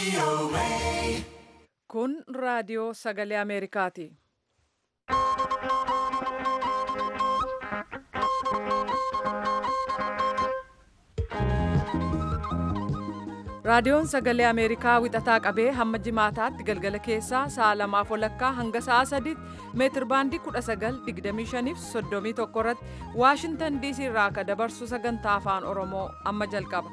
Kun raadiyoo sagalee Ameerikaati. Raadiyoon sagalee Ameerikaa wixataa qabee hamma jimaataatti galgala keessaa sa'a lamaaf walakkaa hanga sa'a sadiitti meetir baandii 1925 fi 31 irratti Waashintan DC irraa akka dabarsu sagantaa afaan Oromoo amma jalqaba.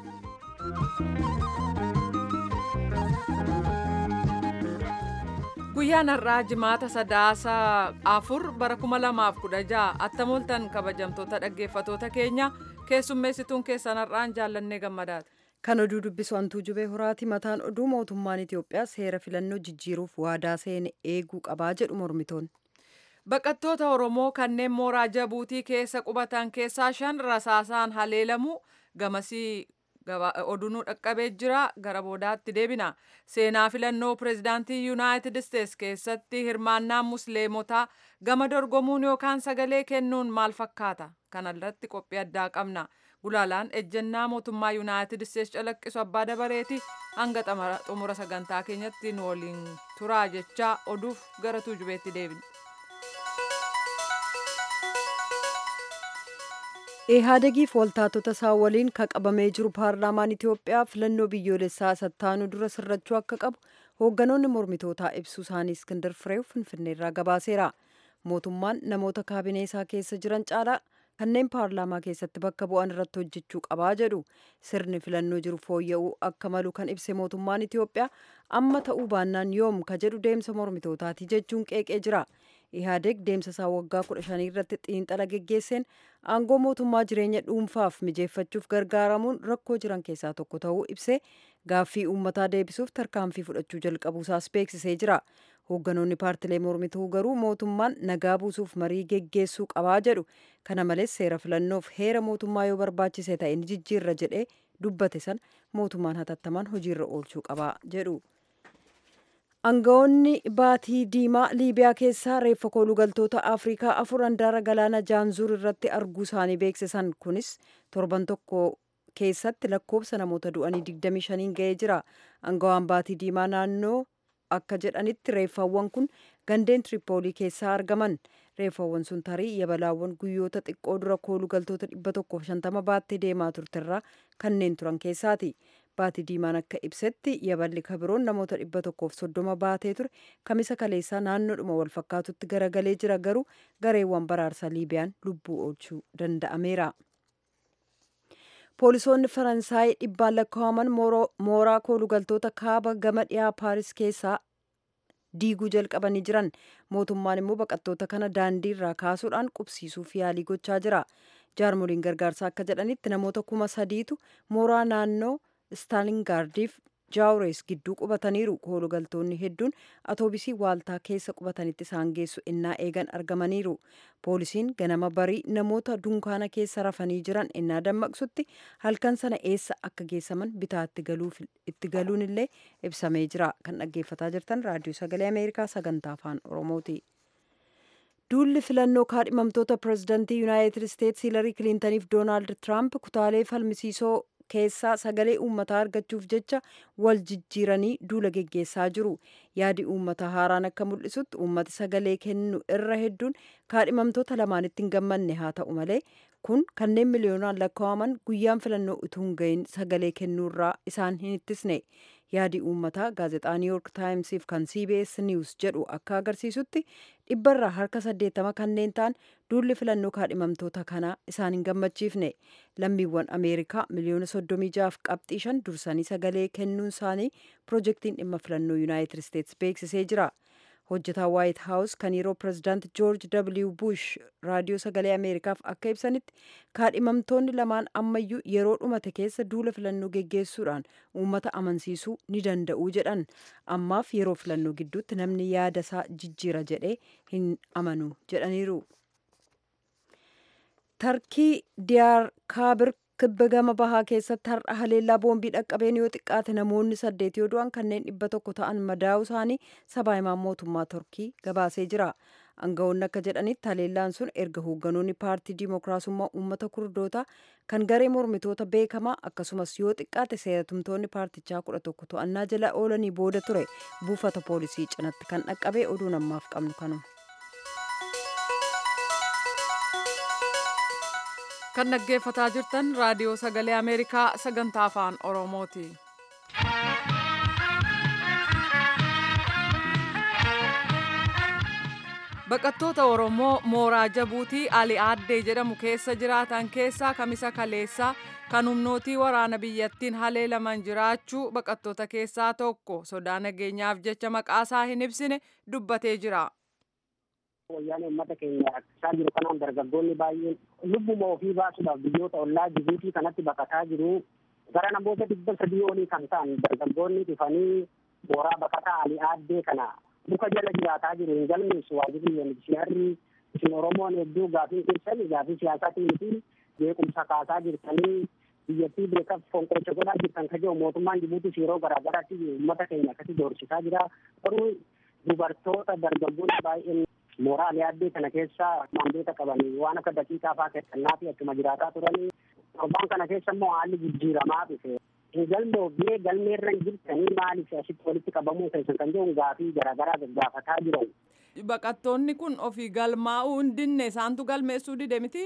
Guyyaan har'aa jimaata sadaasa afur bara 2016 attamoltan kabajamtoota dhaggeeffatoota keenya keessummeessituun keessan har'aan jaallannee gammadaati. Kan oduu dubbisu hantuu jubee horaati mataan oduu mootummaan Itoophiyaa seera filannoo jijjiiruuf waadaa seene eeguu qabaa jedhu mormitoonni. Baqattoota Oromoo kanneen mooraa Jabuutii keessa qubatan keessaa shan rasaasaan haleelamu gamasii odunuu dhaqqabee jira gara boodaatti deebina. Seenaa filannoo pireezidaantii Yuunaayitid Isteets keessatti hirmaannaa musliimotaa gama dorgomuun yookaan sagalee kennuun maal fakkaata? Kana irratti qophii addaa qabna. Gulaalaan ejjennaa mootummaa Yuunaayitid Isteets calaqqisu abbaa dabareeti hanga xumura sagantaa keenyatti nu waliin turaa jechaa oduuf gara tuujubeetti deebina. Ihaadegiif waltaatota isaa waliin kan qabamee jiru paarlaamaan Itoophiyaa filannoo biyyoolessaa sattaanuu dura sirrachuu akka qabu hoogganoonni mormitootaa ibsuu isaanii Iskindar Fireew Finfinneerraa gabaaseera. Mootummaan namoota kaabinee isaa keessa jiran caalaa kanneen paarlaamaa keessatti bakka bu'an irratti hojjechuu qabaa jedhu sirni filannoo jiru fooyya'uu akka malu kan ibse mootummaan Itoophiyaa amma ta'uu baannaan yoom ka jedhu deemsa mormitootaati jechuun qeeqee jira. Ihaadeg deemsa isaa waggaa kudha shanii irratti xiinxala geggeesseen aangoo mootummaa jireenya dhuunfaaf mijeeffachuuf gargaaramuun rakkoo jiran keessaa tokko ta'uu ibsee gaaffii uummataa deebisuuf tarkaanfii fudhachuu jalqabuusaas beeksisee jira. Hoogganoonni paartilee mormituu garuu mootummaan nagaa buusuuf marii geggeessuu qabaa jedhu. Kana malees seera filannoof heera mootummaa yoo barbaachise ta'e ni jijjiirra jedhee dubbate san mootummaan hatattamaan hojiirra oolchuu qabaa jedhu. Aangawoonni baatii diimaa Liibiyaa keessaa reeffa koolugaltoota Afrikaa afur handaara galaana Jaanzuur irratti arguu isaanii beeksisan kunis torban tokko keessatti lakkoofsa namoota du'anii 25 ga'ee jira. Aangawaan baatii diimaa naannoo akka jedhanitti reeffawwan kun gandeen Tiripoolii keessaa argaman. Reeffawwan sun tarii yabalaawwan guyyoota xiqqoo dura koolugaltoota 150 baattee deemaa turterraa kanneen turan keessaati. Baatii diimaan akka ibsetti yaballi kabiroon namoota 130 baatee ture kamisa kaleessaa naannoodhuma wal fakkaatutti garagalee jira garuu gareewwan baraarsa Liibiyaan lubbuu oolchuu danda'ameera. Poolisoonni Faransaay dhibbaan lakkaa'aman mooraa koolugaltoota kaaba gama dhiyaa Paaris keessaa diiguu jalqabanii jiran mootummaan immoo baqattoota kana daandii irraa kaasuudhaan qubsiisuuf yaalii gochaa jira. Jaarmoliin gargaarsaa akka jedhanitti namoota kuma sadiitu mooraa naannoo Staalingaardiif Jaawurees gidduu qubataniiru. Koolugaltoonni hedduun atoobisii waaltaa keessa qubatanitti isaan geessu innaa eegan argamaniiru. Poolisiin ganama barii namoota dunkaana keessa rafanii jiran innaa dammaqsutti halkan sana eessa akka geessaman bitaa itti galuun illee ibsamee jira. Kan dhaggeeffataa jirtan raadiyoo sagalee Ameerikaa sagantaa afaan Oromooti. Duulli filannoo kaadhimamtoota pireezidantii Yuunaayitid Isteets Hiilarii Kiliintaniif Doonaald Tiraamp kutaalee falmisiisoo keessaa sagalee uummataa argachuuf jecha wal jijjiiranii duula geggeessaa jiru. Yaadi uummataa haaraan akka mul'isutti uummati sagalee kennu irra hedduun kaadhimamtoota lamaanitti hin gammanne haa ta'u malee kun kanneen miliyoonaan lakkaa'aman guyyaan filannoo utuu hin gahin sagalee kennuurraa isaan hin ittisne. Yaadi uummataa gaazexaa New York Timesiif kan CBS News jedhu akka agarsiisutti dhibbarraa harka saddeettama kanneen ta'an duulli filannoo kaadhimamtoota kanaa isaan hin gammachiifne. Lammiiwwan Ameerikaa miliyoona soddomii jaaf qabxii shan dursanii sagalee kennuun isaanii piroojeektiin dhimma filannoo Yuunaayitid Isteets beeksisee jira. Hojjetaa Waayit Haawus kan yeroo pireezidaant Joorj W. Bush raadiyoo sagalee Ameerikaaf akka ibsanitti kaadhimamtoonni lamaan ammayyuu yeroo dhumate keessa duula filannoo geggeessuudhaan uummata amansiisuu ni danda'u jedhan. Ammaaf yeroo filannoo gidduutti namni yaada isaa jijjiira jedhee hin amanu jedhaniiru. Tarkii Diyaar Kaabir kibba gama bahaa keessatti har'a haleellaa boombii dhaqqabeen yoo xiqqaate namoonni saddeet yoo du'an kanneen dhibba tokko ta'an madaa'uu isaanii sabaa himaan mootummaa Turkii gabaasee jira. aangawoonni akka jedhanitti haleellaan sun erga hoogganoonni paartii dimookiraasummaa uummata kurdootaa kan garee mormitoota beekamaa akkasumas yoo xiqqaate seeratumtoonni paartichaa kudha tokko to'annaa jala oolanii booda ture buufata poolisii cinatti kan dhaqqabee oduu namaaf qabnu kanuma. kan dhaggeeffataa jirtan raadiyoo sagalee ameerikaa sagantaa afaan oromooti. baqattoota oromoo mooraa jabuutii ali aaddee jedhamu keessa jiraatan keessaa kamisa kaleessaa kan humnootii waraana biyyattiin haleelaman jiraachuu baqattoota keessaa tokko sodaa nageenyaaf jecha maqaasaa hin ibsine dubbatee jira. wayyaanee uummata keenya rakkisaa jiru kanaan dargaggoonni baay'een lubbuma ofii baasuudhaaf biyyoota ollaa jibuutii kanatti baqataa jiru gara namoota dhibba sadii olii kan ta'an dargaggoonni dhufanii mooraa baqataa ali aaddee kana muka jala jiraataa jiru hin galmeessu waajirri UNHCR isin Oromoon hedduu gaafii keessan gaafii siyaasaatiin fi beekumsa kaasaa jirtanii biyyattii beekaaf fonqolcha godhaa jirtan ka jiru mootummaan Jibuutis yeroo garaagaraatti uummata keenya akkasii doorsisaa jira garuu dubartoota dargaggoonni baay'een mooraa ali aaddee kana keessa maandeeta qabanii waan akka daqiiqaa fa'aa kennaa fi akkuma jiraataa turanii torbaan kana keessa immoo haalli jijjiiramaa dhufe hin galmoofnee galmeerra hin jirtanii maaliif asitti walitti qabamuu keessan kan jedhu gaafii garaagaraa gaggaafataa jiran. Baqattoonni kun ofii galmaa'uu hin dinne isaantu galmeessuu dide miti?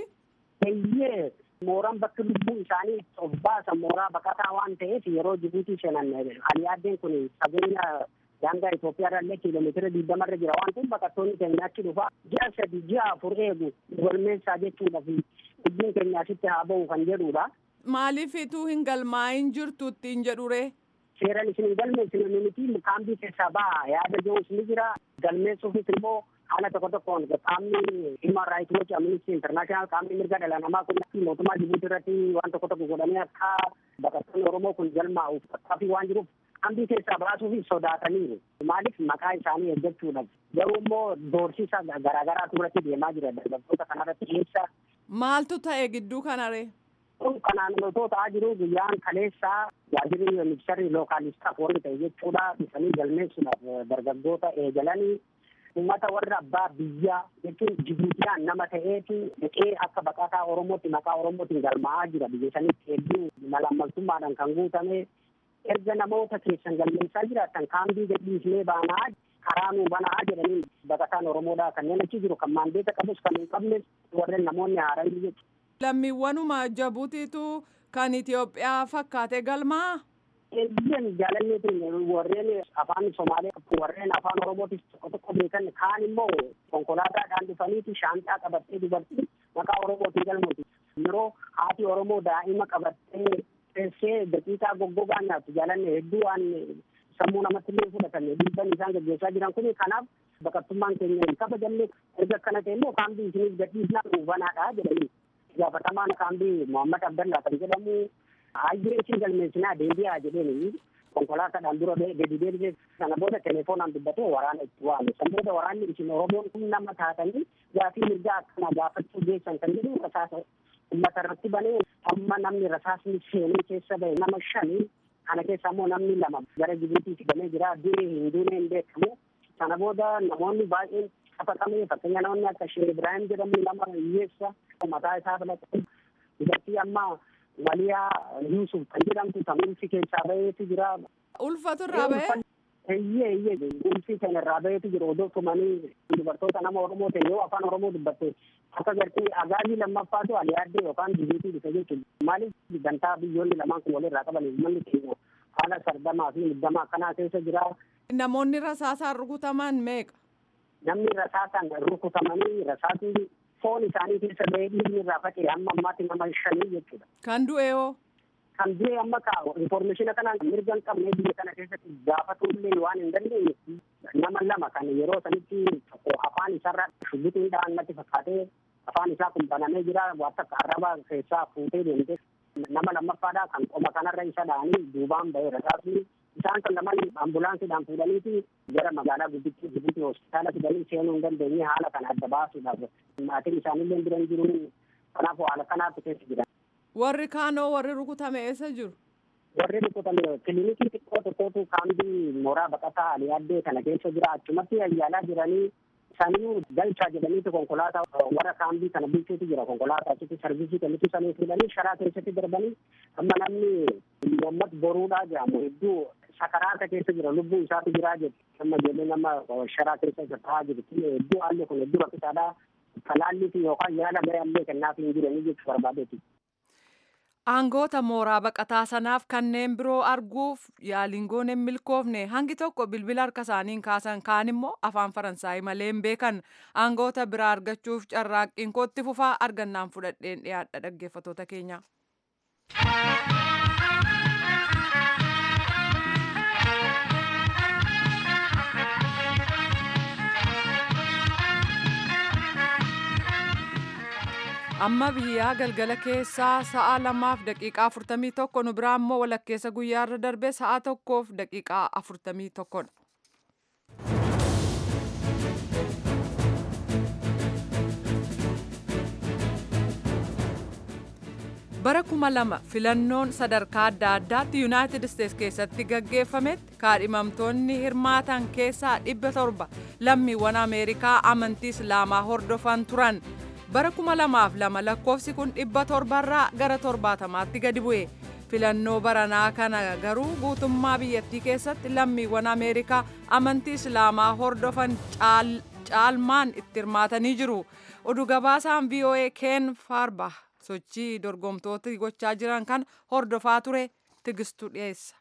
Eeyyee mooraan bakki lubbuu isaanii of baasan mooraa baqataa waan ta'eef yeroo Jibuutii seenan ali aaddeen kun fageenya daangaa Itoophiyaa irrallee kiiloomeetira digdamarra jira waan kun baqattoonni keenya achi dhufa ji'a sadi ji'a afur eegu galmeessaa jechuudha fi lubbuun keenya asitti haa ba'u kan jedhudha. Maaliif ituu hin galmaa'in jirtu ittiin jedhure? Seeran isin hin galmeessine miti kaambii keessaa ba'a yaada jiruus ni jira galmeessuufis immoo haala tokko tokkoon qaamni human rights watch amnesty international qaamni mirga dhala namaa kun mootummaa Jibuutii irratti waan tokko tokko godhanii akka baqattoonni Oromoo kun galmaa'uuf tattaaffii waan jiruuf kaambii keessaa baasuuf sodaataniiru. Maaliif maqaa isaanii eeggachuudhaaf garuu immoo doorsisa garaagaraatu irratti deemaa jira dargaggoota kanarratti dhiyeessa. Maaltu ta'e gidduu kanaree? Kun kanaan otoo ta'aa jiru guyyaan kaleessaa waajirri ministeerri lookaalistaaf warri ta'e jechuudha dhufanii galmeessuudhaaf dargaggoota eegalanii uummata warra abbaa biyyaa jechuun Jibuutiyaan nama ta'eetu dhaqee akka baqataa Oromootti maqaa Oromootiin galmaa'aa jira biyya sanitti hedduu malaammaltummaadhaan kan guutame erga namoota keessan galmeessaa jiraatan kaambii gadhiisnee baanaa karaa nuu banaa jedhanii baqataan Oromoodhaa kanneen achi jiru kan maandeeta qabus kan hin qabnes warreen namoonni haaranii jechuudha. Lammiiwwanuma Jabuutiitu kan Itoophiyaa fakkaate galmaa? Eeyyeen jaalanneetiin warreen afaan Somaalee warreen afaan Oromootis tokko tokko beekan kaan immoo konkolaataadhaan dhufaniiti shaanxaa qabattee dubartii maqaa Oromootiin galmooti. Yeroo haati Oromoo daa'ima qabattee teessee daqiiqaa goggogaa nyaattu jaalanne hedduu waan sammuu namatti illee fudhatan dhiibban isaan gaggeessaa jiran kun kanaaf baqattummaan keenya hin kabajamne erga akkana ta'e immoo kaambii isiniif gadhiisnaa dhuunfanaadha jedhanii gaafatamaan kaambii Muhammad Abdallaa kan jedhamu hayyee isin galmeessinaa deebi'aa jedheen konkolaataadhaan dura gadi deebisee sana booda telefoonaan dubbatee waraana itti waame san booda waraanni isin oromoon kun nama taatanii gaafii mirgaa akkana gaafachuu geessan kan jedhu rasaasa uummata irratti banee amma namni rasaasni seenee keessa bahe nama shanii kana keessa immoo namni lama gara Jibuutiitti galee jira du'ee hin duune hin beekamu sana booda namoonni baay'een qabatame fakkeenya namoonni akka Sheekh Ibrahim jedhamu nama hiyyeessa mataa isaa filatee dubartii amma Maliyaa Yuusuf kan jedhamtu kan ulfi keessaa baheetu jira. Ulfatu irraa bahee? Eeyyee eeyyee ulfi kan irraa baheetu jira odoo tumanii dubartoota nama Oromoo ta'e yoo afaan Oromoo dubbatte akka gartee agaazii lammaffaatu aliyaaddee yookaan Jibuutii dhufe jechuudha. Maaliif gantaa biyyoonni lamaan kun walirraa qaban uummanni keenya haala sardamaa fi muddamaa akkanaa keessa jira. Namoonni rasaasaan rukutaman meeqa? Namni rasaasaan rukutamanii rasaasni foon isaanii keessa bahee dhiigni irraa faca'e hamma ammaatti nama shanii jechuudha. Kan du'e hoo? Kan du'e amma kaa'u infoormeeshina kanaan mirga hin qabne biyya kana keessatti gaafatullee waan hin dandeenye nama lama kan yeroo sanitti tokko afaan isaarraa shubbixiidhaan natti fakkaatee afaan isaa kun banamee jira waan akka arraba keessaa fuutee deemte nama lammaffaadhaa kan qoma kanarra isa dha'anii duubaan bahee rasaasni isaan kan lamaan ambulaansiidhaan fuudhaniiti gara magaalaa guddittii Jibuutii hospitaala fidanii seenuu hin dandeenye haala kana adda baasuudhaaf maatiin isaanillee bira hin jiru kanaaf haala kanaatu keessa jira. Warri kaanoo warri rukutame eessa jiru? Warri rukutame kilinikii xiqqoo tokkotu kaambii mooraa baqataa aliyaaddee kana keessa jira achumatti yaala jiranii saniyyuu galchaa jedhaniitu konkolaataa warra kaambii kana bulchuutu jira konkolaataa achitti sarvisii kennitu sanii fuudhanii sharaa keessatti darbanii amma namni Muhammad boruudhaa jedhamu hedduu sakaraata keessa jira lubbuu isaatu jiraa jedhu amma jedhee nama sharaa keessa isa taa'aa jiru hedduu haalli kun hedduu rakkisaadha talaallii yookaan yaala gara illee kennaaf hin jiranii jechuu barbaadeeti. Aangoota mooraa baqataa sanaaf kanneen biroo arguuf yaaliin goone hin milkoofne hangi tokko bilbila harka isaaniin kaasan kaan immoo afaan faransaayii malee hin beekan aangoota biraa argachuuf carraaqqiin kootti fufaa argannaan fudhadheen dhiyaadha dhaggeeffatoota keenya. amma biyyaa galgala keessaa sa'a lamaaf daqiiqaa afurtamii tokko nu biraa immoo walakkeessa guyyaarra darbe sa'a tokkoof daqiiqaa afurtamii tokkodha. bara kuma lama filannoon sadarkaa adda addaatti yuunaayitid isteets keessatti gaggeeffametti kaadhimamtoonni hirmaatan keessaa dhibba torba lammiiwwan ameerikaa amantii islaamaa hordofan turan bara kuma lamaaf lama lakkoofsi kun dhibba torbarraa gara torbaatamaatti gadi bu'e filannoo baranaa kana garuu guutummaa biyyattii keessatti lammiiwwan ameerikaa amantii islaamaa hordofan caalmaan itti hirmaatanii jiru oduu gabaasaan voa keen faarbah sochii dorgomtoota gochaa jiran kan hordofaa ture tigistuu dhiyeessa.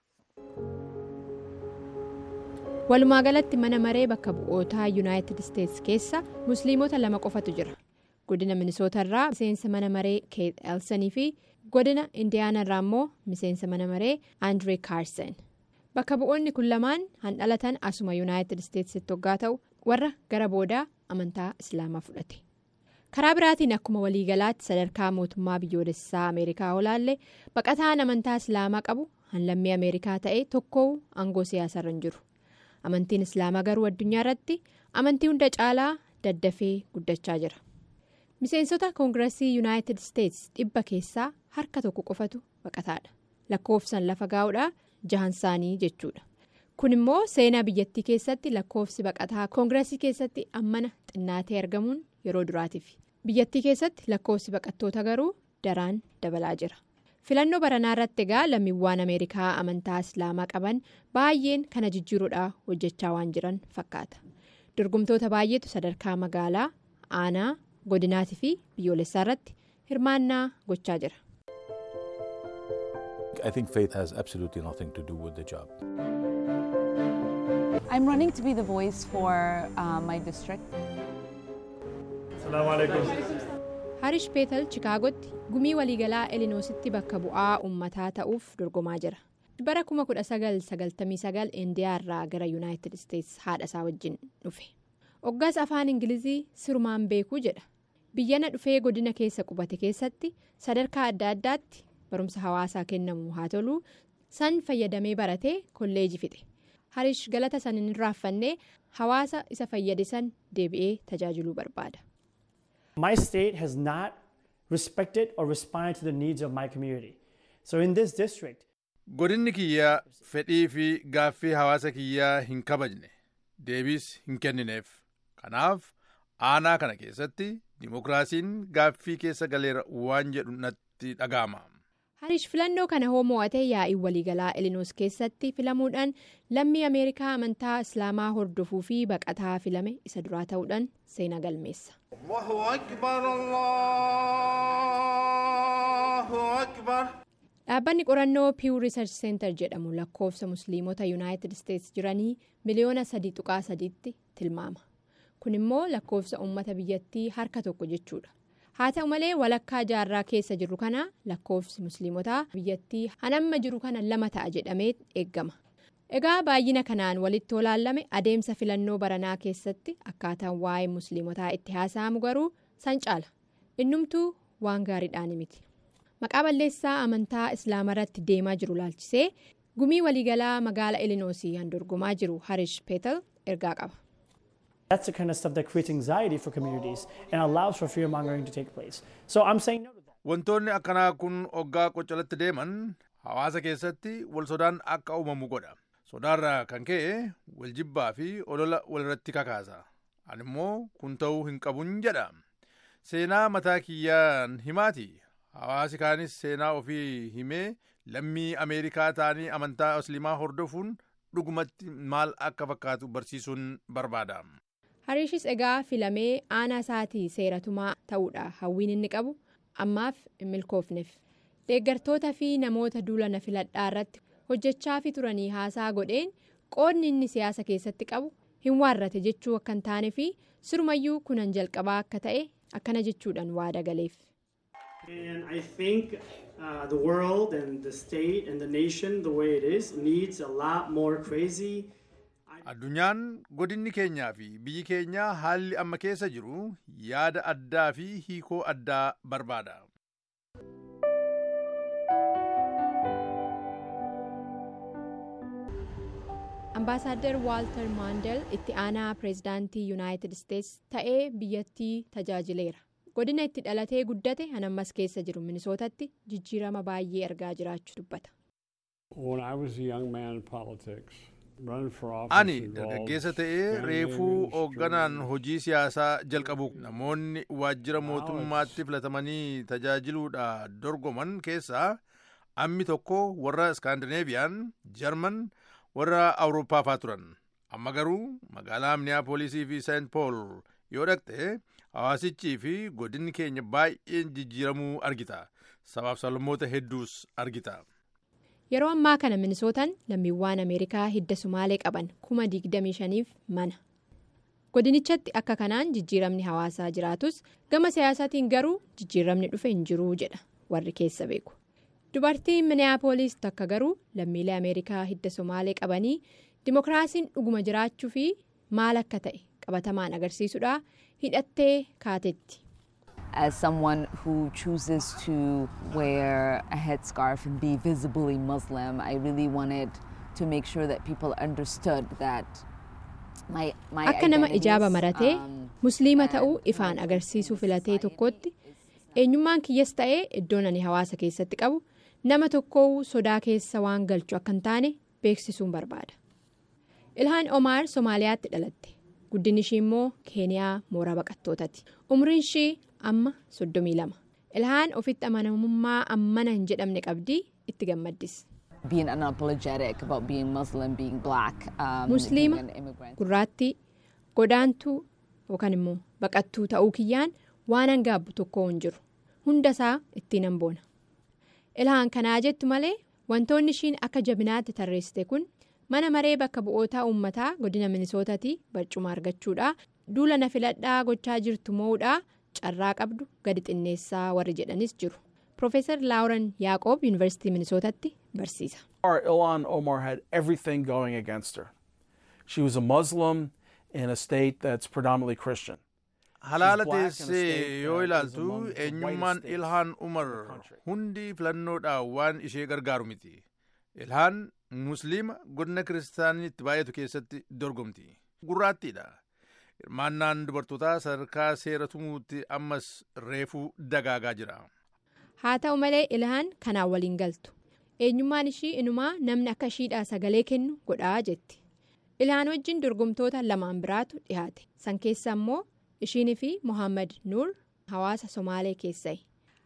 walumaa galatti mana maree bakka bu'ootaa yuunaayitid isteets keessa musliimota lama qofatu jira godina minisootarraa miseensa mana maree keet elsanii fi godina indiyaanarraa immoo miseensa mana maree andree kaarsen bakka bu'oonni kun lamaan han dhalatan asuma yuunaayitid isteetsitti hoggaa ta'u warra gara boodaa amantaa islaamaa fudhate. karaa biraatiin akkuma waliigalaatti sadarkaa mootummaa biyyoolessaa ameerikaa olaallee baqataan amantaa islaamaa qabu hanlammii ameerikaa ta'e tokko aangoo siyaasarra hin jiru amantiin islaamaa garuu addunyaa irratti amantii hunda caalaa daddafee guddachaa jira miseensota koongiresii yuunaayitid isteets dhibba keessaa harka tokko qofatu baqataadha lakkoofsan lafa gaa'uudha jahan isaanii jechuudha kun immoo seenaa biyyattii keessatti lakkoofsi baqataa koongiresii keessatti ammana xinnaatee argamuun yeroo duraatiif biyyattii keessatti lakkoofsi baqattoota garuu daraan dabalaa jira filannoo baranaa irratti egaa lammiiwwan ameerikaa amantaa islaamaa qaban baay'een kana jijjiiruudhaa hojjechaa waan jiran fakkaata dorgomtoota baay'eetu sadarkaa magaalaa aanaa godinaatii fi biyyoolessaa irratti hirmaannaa gochaa jira. I think faith has absolutely nothing to do with the job. I'm running to be the voice for uh, my district. harish peetal chikaagotti gumii waliigalaa elinoositti bakka bu'aa uummataa ta'uuf dorgomaa jira bara 1999 indiyaarraa gara yuunaayitid isteets haadha isaa wajjin dhufe oggaas afaan ingilizii sirumaan beekuu jedha biyyana dhufee godina keessa qubate keessatti sadarkaa adda addaatti barumsa hawaasaa kennamu haa toluu san fayyadamee baratee kolleejii fixe harish galata san hin raaffannee hawaasa isa fayyade san deebi'ee tajaajiluu barbaada. My state has not respected or responded to the needs of my community. So in this district, godinni kiyyaa fedhii fi gaaffii hawaasa kiyyaa hin kabajne deebiis hin kennineef kanaaf aanaa kana keessatti dimokiraasiin gaaffii keessa galeera waan jedhu natti dhaga'ama. harish filannoo kana hoo mo'ate yaa'ii waliigalaa elinoos keessatti filamuudhaan lammii ameerikaa amantaa islaamaa hordofuu fi baqataa filame isa duraa ta'uudhaan seenaa galmeessa. dhaabbanni qorannoo piiw riisarch seentar jedhamu lakkoofsa musliimota yuunaayitid isteets jiranii miliyoona sadii tuqaa sadiitti tilmaama kun immoo lakkoofsa uummata biyyattii harka tokko jechuudha. haa ta'u malee walakkaa jaarraa keessa jirru kana lakkoofsi musliimotaa biyyattii hanamma jiru kana lama ta'a jedhamee eeggama egaa baay'ina kanaan walitti olaallame adeemsa filannoo baranaa keessatti akkaataan waa'ee musliimotaa itti haasa'amu garuu san caala innumtuu waan gaariidhaan miti maqaa balleessaa amantaa islaamarratti deemaa jiru laalchisee gumii waliigalaa magaala elinoosii han dorgomaa jiru harish peetal ergaa qaba. That's the kind of stuff that creates anxiety for communities and allows for fear mongering to take place. So I'm saying no to that. Wantoonni akkanaa kun oggaa qoccolatti deeman hawaasa keessatti wal sodaan akka uumamu godha. Sodaarraa kan ka'e wal jibbaa fi olola walirratti kakaasa. ani immoo kun ta'uu hin qabun jedha seenaa mataa kiyyaan himaati hawaasi kaanis seenaa ofii himee lammii ameerikaa ta'anii amantaa musliimaa hordofuun dhugumatti maal akka fakkaatu barsiisuun barbaada. hariishis egaa filamee aanaa isaatii seeratumaa ta'uudha hawwiin inni qabu ammaaf hin milkoofneef deeggartoota fi namoota duula na filadhaa irratti hojjechaa fi turanii haasaa godheen qoodni inni siyaasa keessatti qabu hin waarrate jechuu akka hin taane fi sirumayyuu kunan jalqabaa akka ta'e akkana jechuudhaan waada galeef. And I think uh, the world and the state and the nation, the way it is, needs a lot more crazy. addunyaan godinni keenyaa fi biyyi keenya haalli amma keessa jiru yaada addaa fi hiikoo addaa barbaada. ambaasaadder waaltar maandel itti aanaa pireezidaantii yuunaayitid isteets ta'ee biyyattii tajaajileera godina itti dhalatee guddate hanammas keessa jiru minisootatti jijjiirama baay'ee argaa jiraachuu dubbata. ani dargaggeessa ta'ee reefuu hoogganaan hojii siyaasaa jalqabu namoonni waajjira mootummaatti filatamanii tajaajiluudha dorgoman keessaa ammi tokko warra iskaandineeviyaan jarman warra awurooppaa turan amma garuu magaalaa miniyaapolisii fi seent pool yoo dhaqxe hawaasichii fi godinni keenya baay'een jijjiiramuu argita sabaaf sablammoota hedduus argita. yeroo ammaa kana minisootaan lammiiwwan ameerikaa hidda sumaalee qaban kuma 25f mana godinichatti akka kanaan jijjiiramni hawaasaa jiraatus gama siyaasaatiin garuu jijjiiramni dhufe hin jiruu jedha warri keessa beeku dubartiin miniyaapolis takka garuu lammiilee ameerikaa hidda sumaalee qabanii dimokiraasiin dhuguma jiraachuu fi maal akka ta'e qabatamaan agarsiisuudha hidhattee kaatetti. as someone who chooses to wear a headscarf and be visibly Muslim, I really wanted to make sure that people understood that my, my akka nama ijaaba identities, maratee um, musliima and ta'uu people ifaan in agarsiisuu the filatee society tokkotti is- eenyummaan kiyyas ta'ee iddoon ani hawaasa keessatti qabu nama tokkoo sodaa keessa waan galchu akka hin taane beeksisuun barbaada. ilhaan omaar somaaliyaatti dhalatte guddinni ishii immoo keeniyaa mooraa baqattootaati umriin ishii amma 32 ilhaan ofitti amanamummaa ammana hin jedhamne qabdii itti gammaddis. being unapologetic about being Muslim, being black, um, musliima being an immigrant. gurraattii godaantuu yookaan immoo baqattuu ta'uu kiyyaan waan hangaabbu tokko hin jiru hunda isaa ittiin hamboona ilhaan kanaa jettu malee wantoonni ishiin akka jabinaatti tarreessite kun mana maree bakka bu'ootaa uummataa godina minisootatii barcuma argachuudha duula na filadhaa gochaa jirtu mo'uudha carraa qabdu gadi xinneessaa warri jedhanis jiru Profeesar Laawuran Yaaqoob Yuunivarsiitii Minisootatti barsiisa. Ilhan Omar had everything going against her. She was a Muslim in a state that's predominantly Christian. halaala black in a state teessee yoo that is ilaaltu among the eenyummaan whitest states ilhaan umar in the country. hundi filannoodhaan waan ishee gargaaru miti ilhaan musliima godina kiristaanitti baay'atu keessatti dorgomti gurraattiidha hirmaannaan dubartootaa sadarkaa seera tumuutti ammas reefuu dagaagaa jira Haa ta'u malee ilhaan kanaan waliin galtu. Eenyummaan ishii inumaa namni akka ishiidhaa sagalee kennu godhaa jetti. Ilhaan wajjin dorgomtoota lamaan biraatu dhiyaate. San keessa immoo ishiinii fi Mohaammed Nuur hawaasa Somaalee keessayi.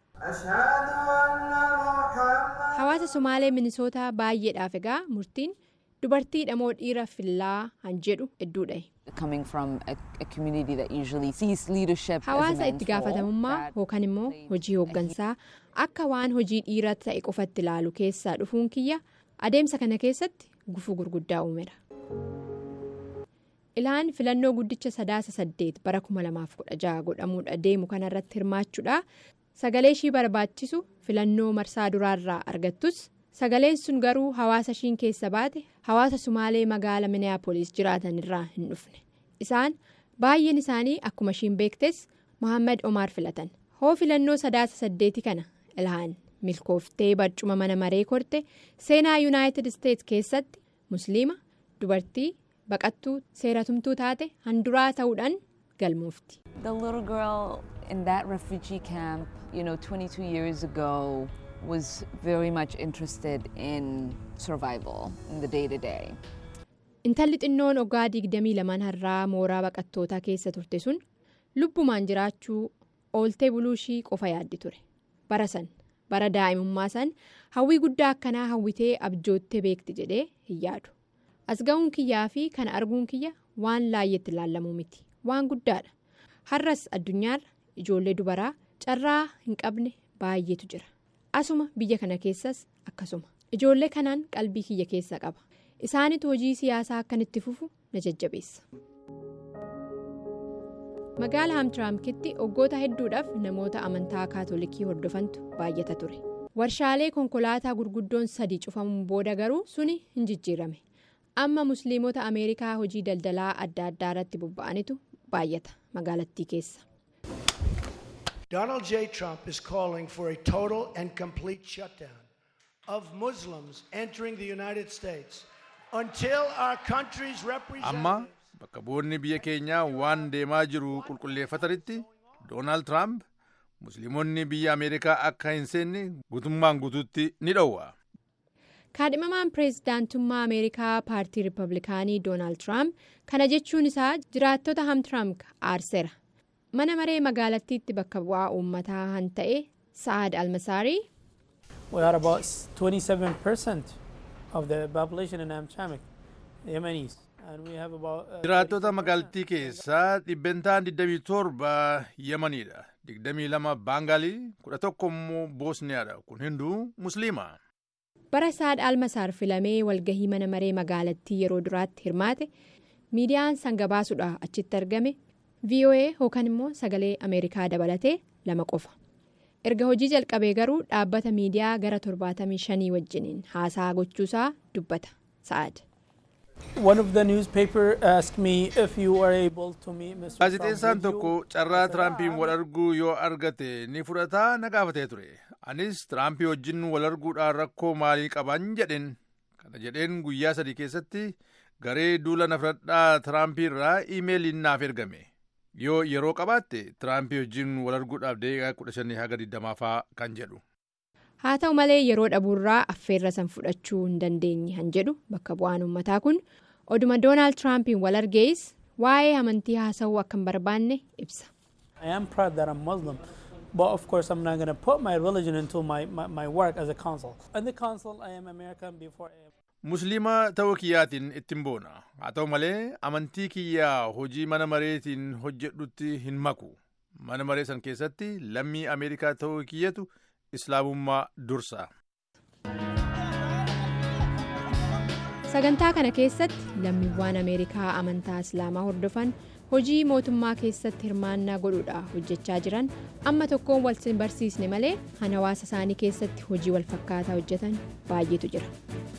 Hawaasa Somaalee Minisootaa baay'eedhaaf egaa murtiin dubartii dhamoo dhiira fillaa han jedhu hedduudha. Coming from a, a community that usually sees leadership as a Hawaasa man's itti role, gaafatamummaa that yookaan immoo plays hojii a hooggansaa akka waan hojii dhiiraa ta'e qofatti ilaalu keessaa dhufuun kiyya adeemsa kana keessatti gufuu gurguddaa uumeera. Ilhaan filannoo guddicha sadaasa saddeet bara 2016 godhamuudha deemu kanarratti hirmaachuudha. Sagalee ishii barbaachisu filannoo marsaa duraarraa argattus sagaleen sun garuu hawaasa ishiin keessa baate hawaasa Sumaalee magaala Minneapolis jiraatan irraa hin dhufne. Isaan baay'een isaanii akkuma ishiin beektes Mohaammed Omaar filatan. Hoo filannoo sadaasa saddeeti kana ilhaan milkooftee barcuma mana maree korte seenaa Yuunaayitid Isteets keessatti musliima dubartii baqattuu seeratumtuu taate handuraa ta'uudhaan galmoofti. The little girl in that refugee camp, you know, 22 years ago, was very much interested in survival in the day to day. intalli xinnoon waggaa 22 har'aa mooraa baqattootaa keessa turte sun lubbumaan jiraachuu ooltee buluushii qofa yaaddi ture bara san bara daa'imummaa san hawwii guddaa akkanaa hawwitee abjoottee beekti jedhee hin yaadu as ga'uun kiyyaa fi kana arguun kiyya waan laayyetti ilaallamuu miti waan guddaadha har'as addunyaarra ijoollee dubaraa carraa hin qabne baay'eetu jira asuma biyya kana keessas akkasuma ijoollee kanaan qalbii kiyya keessa qaba isaanitu hojii siyaasaa akkanitti fufu na jajjabeessa. magaala hamtiraamkitti waggoota hedduudhaaf namoota amantaa kaatolikii hordofantu baay'ata ture warshaalee konkolaataa gurguddoon sadii cufamuun booda garuu suni hin jijjiirame amma musliimota ameerikaa hojii daldalaa adda addaa irratti bobba'anitu baay'ata magaalattii keessa. Donald J. Trump is calling for a total and complete shutdown of Muslims entering the United States until our country's representatives. amma bakka bu'oonni biyya keenyaa waan deemaa jiru qulqulleeffatanitti doonaald tiraamp musliimonni biyya ameerikaa akka hin seenne guutummaan guutuutti ni dhowwa kaadhimamaan pireezidaantummaa ameerikaa paartii riippablikaanii doonaald tiraamp kana jechuun isaa jiraattota hamtiraamk aarseera mana maree magaalattiitti bakka bu'aa uummataa han ta'e sa'aad almasaarii We are about 27% of the population in Amtramck, Yemenis. And we have about. Uh, jiraattota magaalattii keessaa dhibbentaan 27 yamaniidha 22 baangaalii 11 immoo boosniyaadha kun hunduu musliima bara saad almasaar filamee walgahii mana maree magaalattii yeroo duraatti hirmaate miidiyaan san gabaasuudha achitti argame voa yookaan immoo sagalee ameerikaa dabalatee lama qofa erga hojii jalqabee garuu dhaabbata miidiyaa gara 75 wajjiniin haasaa gochuusaa dubbata sa'aad. One of the newspaper asked me if you were able to meet Mr. Trump. gaazexeessaan Would you- tokko carraa tiraampiin wal arguu yoo argate ni fudhataa na gaafatee ture anis tiraampii wajjin wal arguudhaan rakkoo maalii qaban jedhen kana jedheen guyyaa sadii keessatti garee duula na fudhadhaa tiraampii irraa iimeeliin naaf ergame yoo yeroo qabaatte tiraampii wajjin wal arguudhaaf deeqaa 15 haga 20 faa kan jedhu haa ta'u malee yeroo dhabuurraa affeerra san fudhachuu hin dandeenye han jedhu bakka bu'aan uummataa kun oduma doonaald tiraampiin wal argees waa'ee amantii haasa'uu akka hin barbaanne ibsa. I am proud that I'm Muslim, but of course I'm not going to put my religion into my, my, my work as a consul. In the consul, I am American before I am. musliima ta'uu kiyyaatiin ittiin boona haa ta'u malee amantii kiyyaa hojii mana mareetiin hojjedhutti hin maku mana maree san keessatti lammii ameerikaa ta'uu kiyyatu islaamummaa dursa sagantaa kana keessatti lammiiwwan ameerikaa amantaa islaamaa hordofan hojii mootummaa keessatti hirmaannaa godhuudha hojjechaa jiran amma tokkoon wal barsiisne malee han hawaasa isaanii keessatti hojii wal fakkaataa hojjetan baay'eetu jira.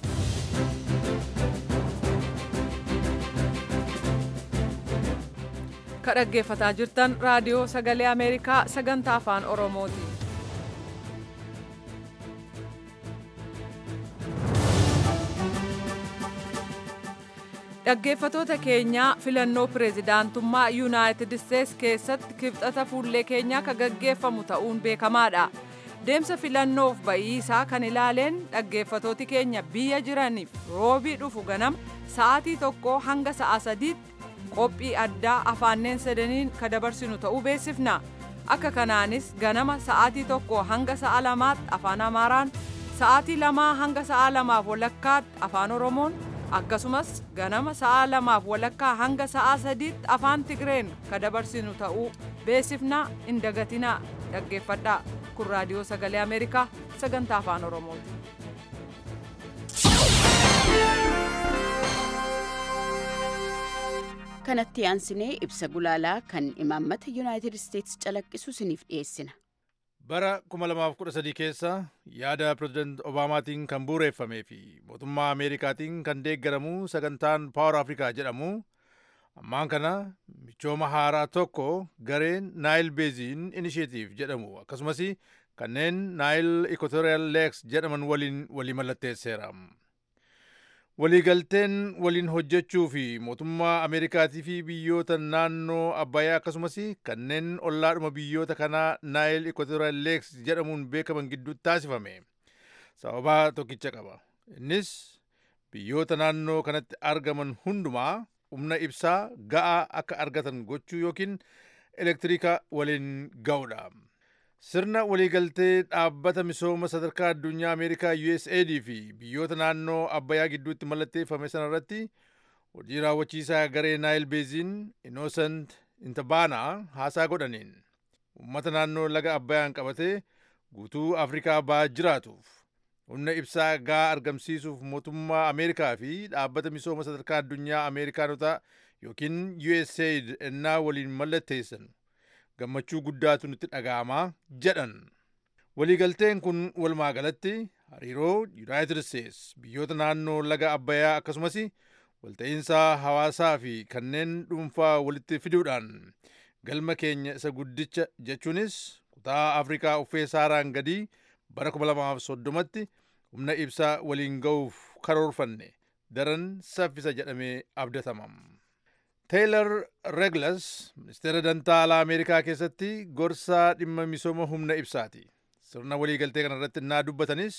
ka dhaggeeffataa jirtan raadiyoo sagalee ameerikaa sagantaa afaan oromooti dhaggeeffatoota keenyaa filannoo pireezidaantummaa yuunaayitid isteets keessatti kibxata fuullee keenyaa ka gaggeeffamu ta'uun beekamaadha deemsa filannoof ba'iisaa kan ilaaleen dhaggeeffatooti keenya biyya jiraniif roobii dhufu ganama sa'aatii tokko hanga sa'a sadiitti qophii addaa afaanneen sadaniin ka dabarsinu ta'uu beeksifna akka kanaanis ganama sa'aatii tokko hanga sa'a lamaatti afaan amaaraan sa'aatii lamaa hanga sa'a lamaaf walakkaatti afaan oromoon akkasumas ganama sa'a lamaaf walakkaa hanga sa'a sadiitti afaan tigreen ka dabarsinu ta'uu beeksifnaa hin dagatinaa dhaggeeffadhaa kun raadiyoo sagalee ameerikaa sagantaa afaan oromooti. kanatti aansinee ibsa gulaalaa kan imaammata yuunaayitid isteetsi calaqqisu isiniif dhiyeessina. bara 2013 keessa yaada pireezidant obaamaatiin kan bu'uureeffamee fi mootummaa ameerikaatiin kan deeggaramu sagantaan paawar afrikaa jedhamu ammaan kana michooma haaraa tokko gareen naayil beeziin inisheetiif jedhamu akkasumas kanneen naayil ikotoriyaal leeks jedhaman waliin walii mallatteesseera. waliigalteen waliin hojjechuu fi mootummaa ameerikaatii fi biyyoota naannoo abbayyaa akkasumas kanneen ollaadhuma biyyoota kanaa naayil ikotoriyaal leeks jedhamuun beekaman gidduutti taasifame sababaa tokkicha qaba innis biyyoota naannoo kanatti argaman hundumaa humna ibsaa ga'aa akka argatan gochuu yookiin elektiriika waliin ga'uudha. Sirna waliigaltee dhaabbata misooma sadarkaa addunyaa Ameerikaa USAID fi biyyoota naannoo Abbayyaa gidduutti mallatteeffame sanarratti hojii raawwachiisaa garee Naayil Beeziin Innocent Intabaanaa haasaa godhaniin uummata naannoo laga Abbayyaan qabatee guutuu Afrikaa ba'aa jiraatuuf humna ibsaa ga'aa argamsiisuuf mootummaa Ameerikaa fi dhaabbata misooma sadarkaa addunyaa Ameerikaanota yookiin USAID ennaa waliin mallatteessan gammachuu guddaatu nutti dhaga'amaa jedhan. Waliigalteen kun walumaa galatti hariiroo Yuunaayitid Isteets biyyoota naannoo laga Abbayyaa akkasumas walta'iinsa hawaasaa fi kanneen dhuunfaa walitti fiduudhaan galma keenya isa guddicha jechuunis kutaa Afrikaa uffee saaraan gadii bara 2030tti humna ibsaa waliin ga'uuf karoorfanne daran saffisa jedhamee abdatama. Teelar Reglas ministeera dantaa alaa Ameerikaa keessatti gorsaa dhimma misooma humna ibsaati. Sirna waliigaltee kana irratti naa dubbatanis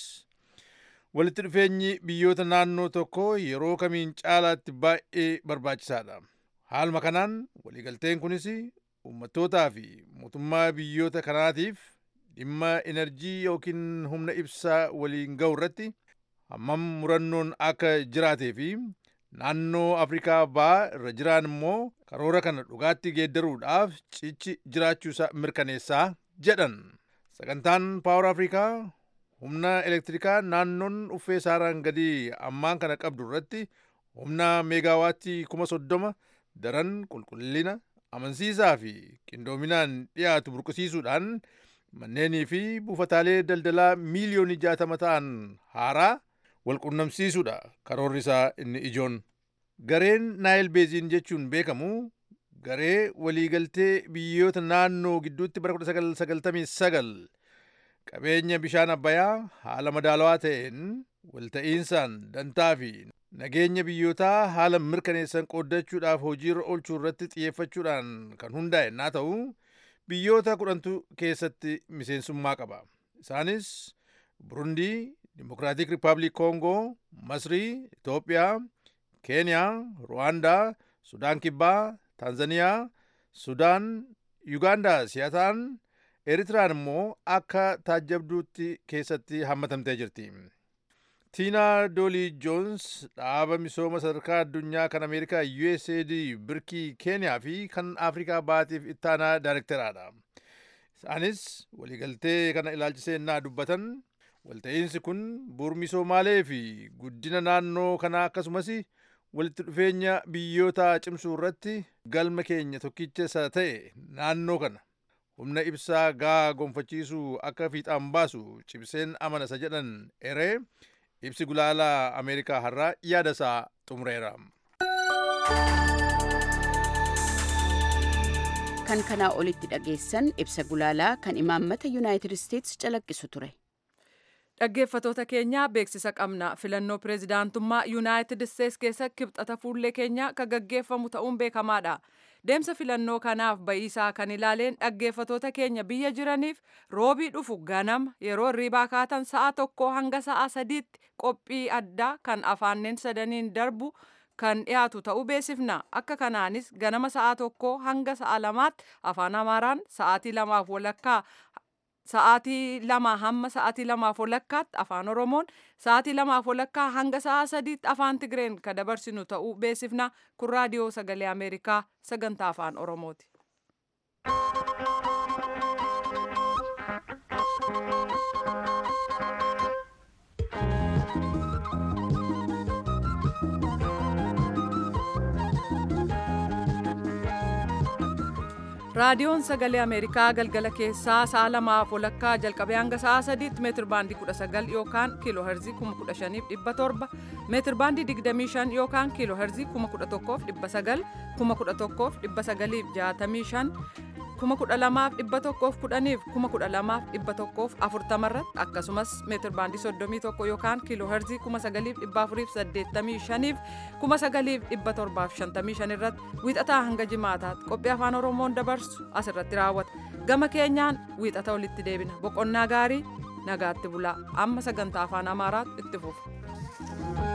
walitti dhufeenyi biyyoota naannoo tokko yeroo kamiin caalaatti baay'ee barbaachisaadha. Haaluma kanaan waliigalteen kunis uummattootaa fi mootummaa biyyoota kanaatiif dhimma enerjii yookiin humna ibsaa waliin ga'u irratti hammam murannoon akka jiraatee fi naannoo afrikaa ba'aa irra jiran immoo karoora kana dhugaatti geeddaruudhaaf cichi jiraachuusaa mirkaneessaa jedhan sagantaan paawar afrikaa humna elektirikaa naannoon uffee saaraan gadii ammaan kana qabdu irratti humna meegaawaattii kuma soddoma daran qulqullina amansiisaa fi qindoominaan dhiyaatu burqisiisuudhaan manneenii fi buufataalee daldalaa miiliyoonii jaatama ta'an haaraa walqunnamsiisuudha karoorri isaa inni ijoon. Gareen Naayil Beeziin jechuun beekamu garee waliigaltee biyyoota naannoo gidduutti bara 1999 qabeenya bishaan abbayaa haala madaalawaa ta'een walta'iinsaan dantaa fi nageenya biyyootaa haala mirkaneessan qooddachuudhaaf hojiirra oolchuu irratti xiyyeeffachuudhaan kan hundaa'e naa ta'u biyyoota kudhantu keessatti miseensummaa qaba. Isaanis Burundii, Dimokiraatik Rippaabilik Koongoo, Masrii, Itoophiyaa, Keeniyaa, Ruwaandaa, Sudaan Kibbaa, Taanzaniyaa, Sudaan, Yugaandaa si'a ta'an Eritiraan immoo akka taajjabduutti keessatti hammatamtee jirti. Tiinaa Doolii Joons dhaaba misooma sadarkaa addunyaa kan Ameerikaa USAID birkii Keeniyaa fi kan Afrikaa baatiif ittaanaa daayirekteraadha. Isaanis waliigaltee kana ilaalchisee naa dubbatan walta'iinsi kun bu'uura misoomaalee fi guddina naannoo kanaa akkasumas walitti dhufeenya biyyoota cimsuu irratti galma keenya tokkicha isa ta'e naannoo kana humna ibsaa gaa gonfachiisuu akka fiixaan baasu cimseen amana isa jedhan eree ibsi gulaalaa ameerikaa har'aa yaada isaa xumureera. kan kanaa olitti dhageessan ibsa gulaalaa kan imaammata yuunaayitid isteetsi calaqqisu ture. Dhaggeeffatoota keenyaa beeksisa qabna. Filannoo pireezidaantummaa Yuunaayitid Isteets keessa kibxata fuullee keenyaa kan gaggeeffamu ta'uun beekamaadha. Deemsa filannoo kanaaf ba'iisaa kan ilaaleen dhaggeeffatoota keenya biyya jiraniif roobii dhufu ganama yeroo hirribaa kaatan sa'a tokko hanga sa'a sadiitti qophii addaa kan afaanneen sadaniin darbu kan dhiyaatu ta'uu beeksifna. Akka kanaanis ganama sa'a tokko hanga sa'a lamaatti afaan Amaaraan sa'aatii lamaaf walakkaa sa'aatii lama hamma sa'aatii lamaaf walakkaatti afaan oromoon sa'aatii lamaaf walakkaa hanga sa'a sadiitti afaan tigreen kan dabarsinu ta'uu beeksifna kun raadiyoo sagalee ameerikaa sagantaa afaan oromooti. raadiyoon sagalee ameerikaa galgala keessaa sa'a lamaaf walakkaa jalqabee hanga sa'a sadiitti meetir baandii 19 yookaan kiiloo herzii 15700 meetir baandii 25 yookaan kiiloo herzii 11900 11965 12110 12140 irratti akkasumas meetir baandii 31 yookaan kiiloo herzii 9485 9755 irratti wiixataa hanga jimaataatti qophii afaan oromoon dabarsu asirratti raawwata gama keenyaan wiixata walitti deebina boqonnaa gaarii nagaatti bulaa amma sagantaa afaan amaaraatti itti fufu.